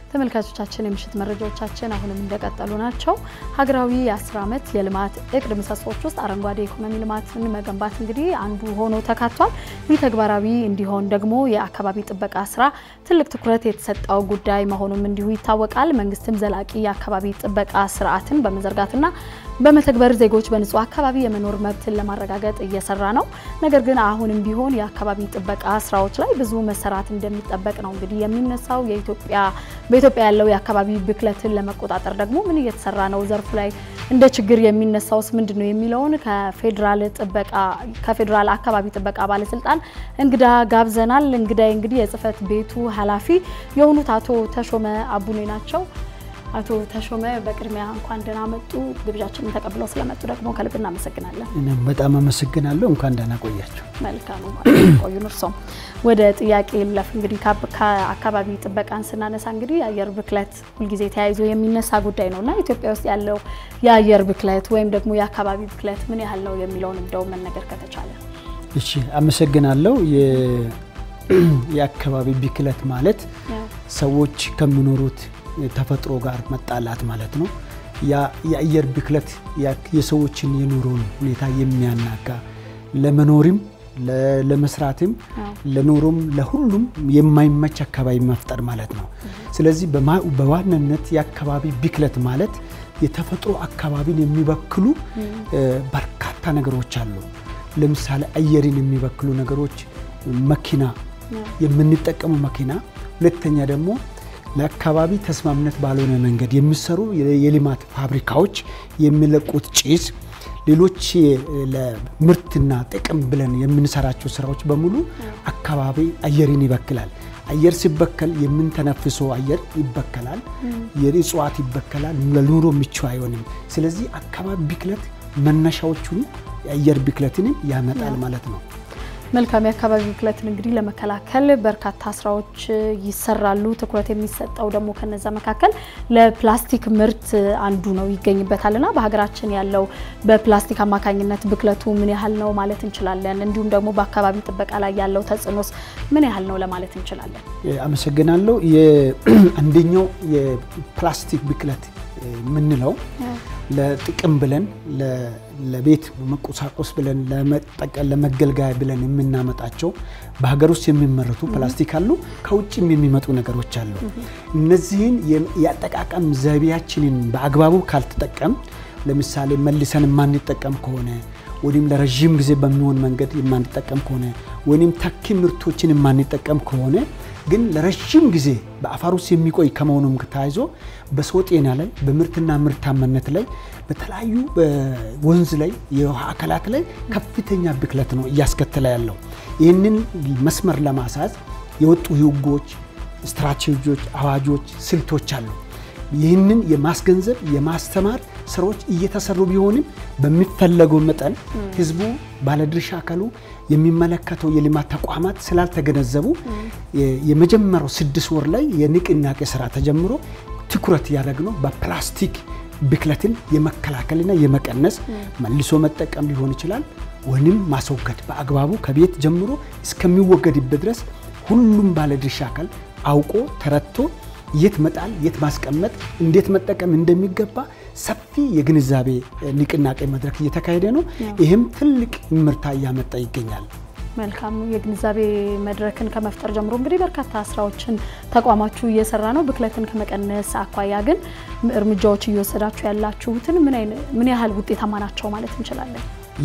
ተመልካቾቻችን የምሽት መረጃዎቻችን አሁንም እንደቀጠሉ ናቸው። ሀገራዊ የ10 ዓመት የልማት እቅድ ምሰሶች ውስጥ አረንጓዴ ኢኮኖሚ ልማትን መገንባት እንግዲህ አንዱ ሆኖ ተካቷል። ይህ ተግባራዊ እንዲሆን ደግሞ የአካባቢ ጥበቃ ስራ ትልቅ ትኩረት የተሰጠው ጉዳይ መሆኑም እንዲሁ ይታወቃል። መንግስትም ዘላቂ የአካባቢ ጥበቃ ስርዓትን በመዘርጋትና በመተግበር ዜጎች በንጹህ አካባቢ የመኖር መብትን ለማረጋገጥ እየሰራ ነው። ነገር ግን አሁንም ቢሆን የአካባቢ ጥበቃ ስራዎች ላይ ብዙ መሰራት እንደሚጠበቅ ነው እንግዲህ የሚነሳው። የኢትዮጵያ በኢትዮጵያ ያለው የአካባቢ ብክለትን ለመቆጣጠር ደግሞ ምን እየተሰራ ነው? ዘርፉ ላይ እንደ ችግር የሚነሳውስ ምንድን ነው የሚለውን ከፌዴራል ጥበቃ ከፌዴራል አካባቢ ጥበቃ ባለስልጣን እንግዳ ጋብዘናል። እንግዳይ እንግዲህ የጽህፈት ቤቱ ኃላፊ የሆኑት አቶ ተሾመ አቡኔ ናቸው። አቶ ተሾመ በቅድሚያ እንኳን ደህና መጡ። ግብዣችንን ተቀብለው ስለመጡ ደግሞ ከልብ እናመሰግናለን። እኔም በጣም አመሰግናለሁ። እንኳን ደህና ቆያቸው። መልካም ቆዩን። እርሶም ወደ ጥያቄ ለፍ እንግዲህ ከአካባቢ ጥበቃን ስናነሳ እንግዲህ የአየር ብክለት ሁልጊዜ ተያይዞ የሚነሳ ጉዳይ ነው እና ኢትዮጵያ ውስጥ ያለው የአየር ብክለት ወይም ደግሞ የአካባቢ ብክለት ምን ያህል ነው የሚለውን እንደው መነገር ከተቻለ። እሺ፣ አመሰግናለሁ። የአካባቢ ብክለት ማለት ሰዎች ከሚኖሩት ተፈጥሮ ጋር መጣላት ማለት ነው። የአየር ብክለት የሰዎችን የኑሮን ሁኔታ የሚያናጋ ለመኖርም ለመስራትም ለኑሮም ለሁሉም የማይመች አካባቢ መፍጠር ማለት ነው። ስለዚህ በዋናነት የአካባቢ ብክለት ማለት የተፈጥሮ አካባቢን የሚበክሉ በርካታ ነገሮች አሉ። ለምሳሌ አየርን የሚበክሉ ነገሮች መኪና፣ የምንጠቀሙ መኪና፣ ሁለተኛ ደግሞ ለአካባቢ ተስማምነት ባልሆነ መንገድ የሚሰሩ የልማት ፋብሪካዎች የሚለቁት ጭስ፣ ሌሎች ለምርትና ጥቅም ብለን የምንሰራቸው ስራዎች በሙሉ አካባቢ አየርን ይበክላል። አየር ሲበከል የምንተነፍሰው አየር ይበከላል፣ የእጽዋት ይበከላል፣ ለኑሮ ምቹ አይሆንም። ስለዚህ አካባቢ ብክለት መነሻዎቹን የአየር ብክለትንም ያመጣል ማለት ነው። መልካም የአካባቢ ብክለትን እንግዲህ ለመከላከል በርካታ ስራዎች ይሰራሉ። ትኩረት የሚሰጠው ደግሞ ከነዛ መካከል ለፕላስቲክ ምርት አንዱ ነው ይገኝበታል እና በሀገራችን ያለው በፕላስቲክ አማካኝነት ብክለቱ ምን ያህል ነው ማለት እንችላለን? እንዲሁም ደግሞ በአካባቢ ጥበቃ ላይ ያለው ተጽዕኖስ ምን ያህል ነው ለማለት እንችላለን? አመሰግናለሁ። አንደኛው የፕላስቲክ ብክለት የምንለው ለጥቅም ብለን ለቤት መቆሳቆስ ብለን ለመገልገያ ብለን የምናመጣቸው በሀገር ውስጥ የሚመረቱ ፕላስቲክ አሉ፣ ከውጭም የሚመጡ ነገሮች አሉ። እነዚህን የአጠቃቀም ዘይቤያችንን በአግባቡ ካልተጠቀም ለምሳሌ መልሰን የማንጠቀም ከሆነ ወይም ለረዥም ጊዜ በሚሆን መንገድ የማንጠቀም ከሆነ ወይም ተኪ ምርቶችን የማንጠቀም ከሆነ ግን ለረዥም ጊዜ በአፈር ውስጥ የሚቆይ ከመሆኑም ተያይዞ በሰው ጤና ላይ በምርትና ምርታማነት ላይ በተለያዩ በወንዝ ላይ የውሃ አካላት ላይ ከፍተኛ ብክለት ነው እያስከተለ ያለው። ይህንን መስመር ለማሳዝ የወጡ ሕጎች፣ ስትራቴጂዎች፣ አዋጆች፣ ስልቶች አሉ። ይህንን የማስገንዘብ የማስተማር ስራዎች እየተሰሩ ቢሆንም በሚፈለገው መጠን ህዝቡ፣ ባለድርሻ አካሉ፣ የሚመለከተው የልማት ተቋማት ስላልተገነዘቡ የመጀመሪያው ስድስት ወር ላይ የንቅናቄ ስራ ተጀምሮ ትኩረት ያደረግነው በፕላስቲክ ብክለትን የመከላከልና የመቀነስ መልሶ መጠቀም ሊሆን ይችላል ወይም ማስወገድ በአግባቡ ከቤት ጀምሮ እስከሚወገድበት ድረስ ሁሉም ባለድርሻ አካል አውቆ ተረድቶ የት መጣል የት ማስቀመጥ እንዴት መጠቀም እንደሚገባ ሰፊ የግንዛቤ ንቅናቄ መድረክ እየተካሄደ ነው። ይህም ትልቅ ምርታ እያመጣ ይገኛል። መልካም የግንዛቤ መድረክን ከመፍጠር ጀምሮ እንግዲህ በርካታ ስራዎችን ተቋማችሁ እየሰራ ነው። ብክለትን ከመቀነስ አኳያ ግን እርምጃዎች እየወሰዳችሁ ያላችሁትን ምን ያህል ውጤታማ ናቸው ማለት እንችላለን?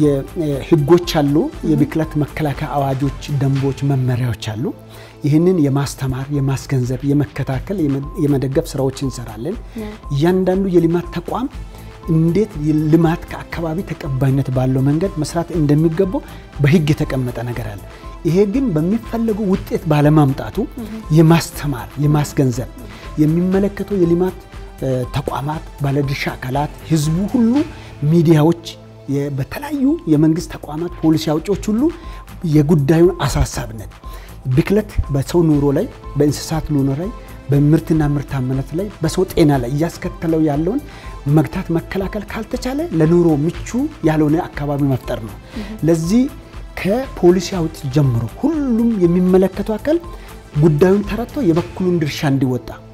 ህጎች አሉ። የብክለት መከላከያ አዋጆች፣ ደንቦች፣ መመሪያዎች አሉ። ይህንን የማስተማር የማስገንዘብ፣ የመከታከል፣ የመደገፍ ስራዎች እንሰራለን። እያንዳንዱ የልማት ተቋም እንዴት ልማት ከአካባቢ ተቀባይነት ባለው መንገድ መስራት እንደሚገባው በህግ የተቀመጠ ነገር አለ። ይሄ ግን በሚፈለገው ውጤት ባለማምጣቱ የማስተማር የማስገንዘብ የሚመለከተው የልማት ተቋማት፣ ባለድርሻ አካላት፣ ህዝቡ ሁሉ፣ ሚዲያዎች፣ በተለያዩ የመንግስት ተቋማት፣ ፖሊሲ አውጪዎች ሁሉ የጉዳዩን አሳሳቢነት ብክለት በሰው ኑሮ ላይ በእንስሳት ኑሮ ላይ በምርትና ምርታማነት ላይ በሰው ጤና ላይ እያስከተለው ያለውን መግታት መከላከል ካልተቻለ ለኑሮ ምቹ ያልሆነ አካባቢ መፍጠር ነው። ለዚህ ከፖሊሲ አውጪ ጀምሮ ሁሉም የሚመለከተው አካል ጉዳዩን ተረድቶ የበኩሉን ድርሻ እንዲወጣ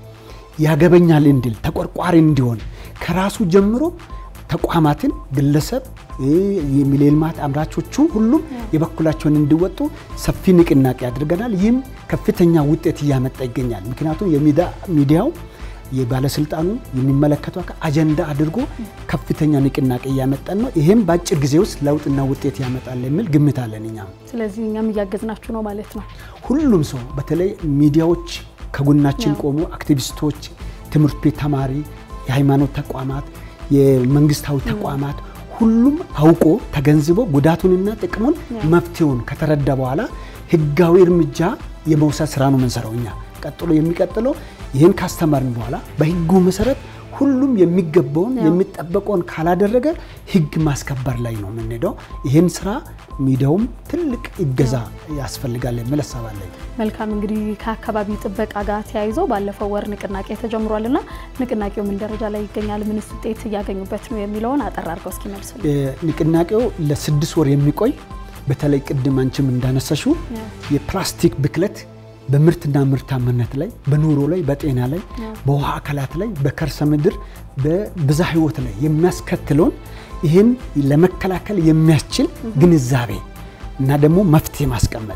ያገበኛል እንዲል ተቆርቋሪ እንዲሆን ከራሱ ጀምሮ ተቋማትን፣ ግለሰብ፣ የልማት አምራቾቹ ሁሉም የበኩላቸውን እንዲወጡ ሰፊ ንቅናቄ አድርገናል። ይህም ከፍተኛ ውጤት እያመጣ ይገኛል። ምክንያቱም የሚዲያው የባለስልጣኑ የሚመለከቱ አጀንዳ አድርጎ ከፍተኛ ንቅናቄ እያመጣን ነው። ይህም በአጭር ጊዜ ውስጥ ለውጥና ውጤት ያመጣል የሚል ግምት አለን እኛም። ስለዚህ እኛም እያገዝናችሁ ነው ማለት ነው። ሁሉም ሰው በተለይ ሚዲያዎች ከጎናችን ቆሙ፣ አክቲቪስቶች፣ ትምህርት ቤት ተማሪ፣ የሃይማኖት ተቋማት፣ የመንግስታዊ ተቋማት ሁሉም አውቆ ተገንዝቦ ጉዳቱንና ጥቅሙን መፍትሄውን ከተረዳ በኋላ ህጋዊ እርምጃ የመውሰድ ስራ ነው የምንሰራው እኛ። ቀጥሎ የሚቀጥለው ይህን ካስተማርን በኋላ በህጉ መሰረት ሁሉም የሚገባውን የሚጠበቀውን ካላደረገ ህግ ማስከበር ላይ ነው የምንሄደው። ይህን ስራ ሚዲያውም ትልቅ እገዛ ያስፈልጋል የሚል ሀሳብ አለኝ። መልካም እንግዲህ ከአካባቢ ጥበቃ ጋር ተያይዞ ባለፈው ወር ንቅናቄ ተጀምሯል እና ንቅናቄው ምን ደረጃ ላይ ይገኛል? ምንስ ውጤት እያገኙበት ነው የሚለውን አጠር አድርገው እስኪ መልሱ። ንቅናቄው ለስድስት ወር የሚቆይ በተለይ ቅድም አንቺም እንዳነሳሽው የፕላስቲክ ብክለት በምርትና ምርታማነት ላይ በኑሮ ላይ በጤና ላይ በውሃ አካላት ላይ በከርሰ ምድር በብዝሃ ህይወት ላይ የሚያስከትለውን ይህን ለመከላከል የሚያስችል ግንዛቤ እና ደግሞ መፍትሄ ማስቀመጥ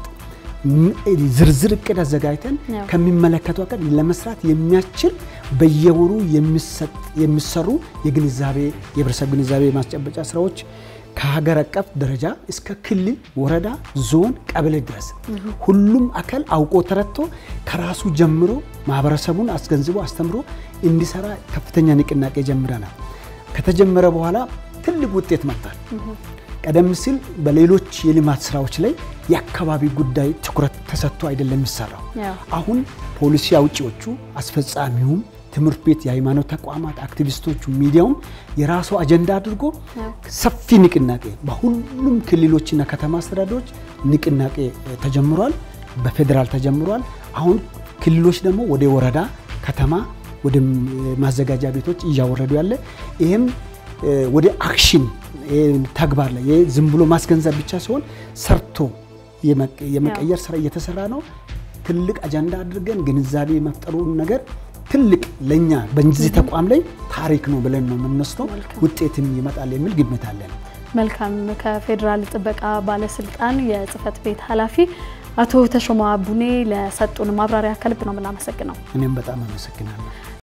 ዝርዝር እቅድ አዘጋጅተን ከሚመለከቱ አካል ለመስራት የሚያስችል በየወሩ የሚሰሩ የግንዛቤ የህብረተሰብ ግንዛቤ ማስጨበጫ ስራዎች ከሀገር አቀፍ ደረጃ እስከ ክልል፣ ወረዳ፣ ዞን፣ ቀበሌ ድረስ ሁሉም አካል አውቆ ተረድቶ ከራሱ ጀምሮ ማህበረሰቡን አስገንዝቦ አስተምሮ እንዲሰራ ከፍተኛ ንቅናቄ ጀምረናል። ከተጀመረ በኋላ ትልቅ ውጤት መጥቷል። ቀደም ሲል በሌሎች የልማት ስራዎች ላይ የአካባቢ ጉዳይ ትኩረት ተሰጥቶ አይደለም የሚሰራው። አሁን ፖሊሲ አውጪዎቹ፣ አስፈጻሚውም ትምህርት ቤት፣ የሃይማኖት ተቋማት፣ አክቲቪስቶቹ፣ ሚዲያውም የራሱ አጀንዳ አድርጎ ሰፊ ንቅናቄ በሁሉም ክልሎችና ከተማ አስተዳደሮች ንቅናቄ ተጀምሯል። በፌዴራል ተጀምሯል። አሁን ክልሎች ደግሞ ወደ ወረዳ፣ ከተማ፣ ወደ ማዘጋጃ ቤቶች እያወረዱ ያለ ይህም ወደ አክሽን ተግባር ላይ ዝም ብሎ ማስገንዘብ ብቻ ሲሆን ሰርቶ የመቀየር ስራ እየተሰራ ነው። ትልቅ አጀንዳ አድርገን ግንዛቤ መፍጠሩን ነገር ትልቅ ለእኛ በዚህ ተቋም ላይ ታሪክ ነው ብለን ነው የምንወስደው። ውጤትም ይመጣል የሚል ግምት አለን። መልካም። ከፌዴራል ጥበቃ ባለስልጣን የጽህፈት ቤት ኃላፊ አቶ ተሾመ አቡኔ ለሰጡን ማብራሪያ ከልብ ነው የምናመሰግነው። እኔም በጣም አመሰግናለሁ።